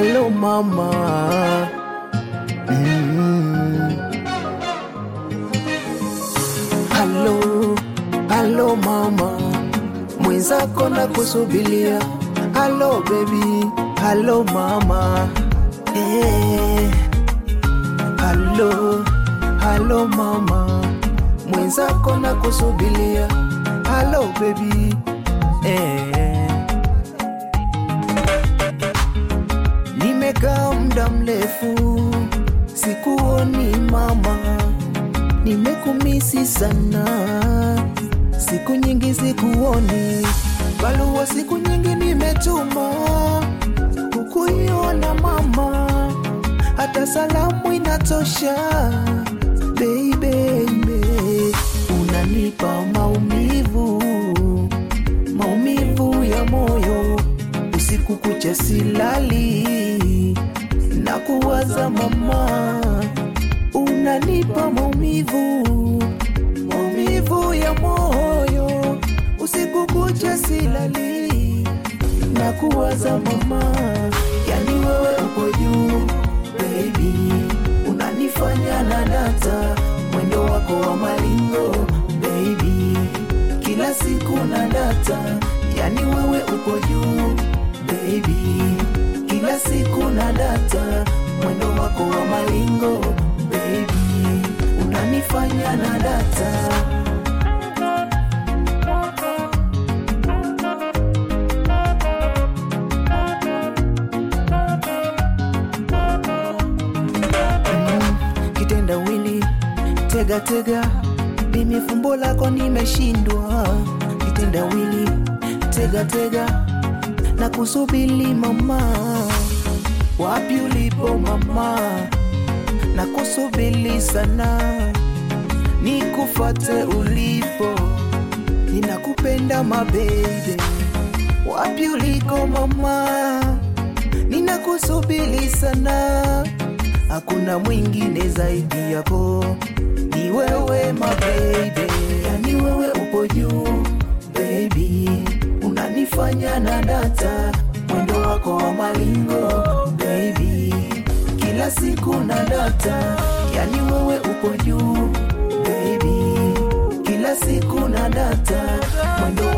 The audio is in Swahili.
halo mama mm. halo halo mama mwenzako na kusubilia halo bebi halo mama eh. halo halo mama mwenzako na kusubilia halo bebi eh. nimekaa muda mrefu sikuoni mama nimekumisi sana siku nyingi sikuoni barua siku nyingi nimetuma hukuiona mama hata salamu inatosha beibeibe unanipa maumivu maumivu ya moyo usiku kucha silali na kuwaza mama unanipa maumivu maumivu ya moyo usiku kucha silali na kuwaza mama yani wewe uko juu baby unanifanya na data mwendo wako wa malingo baby kila siku na data yani wewe uko juu baby kila siku na data mwendo wako wa malingo baby unanifanya na data kitendawili tega tega mimi fumbo lako nimeshindwa kitendawili tega tega na kusubili mama wapi ulipo mama na kusubili sana nikufate ulipo ninakupenda mabebe wapi uliko mama ninakusubili sana hakuna mwingine zaidi yako ni wewe mabebe yani wewe upo juu baby unanifanya na data mwendo wako wa malingo baby kila siku na data yani wewe upo juu baby kila siku na data mwendo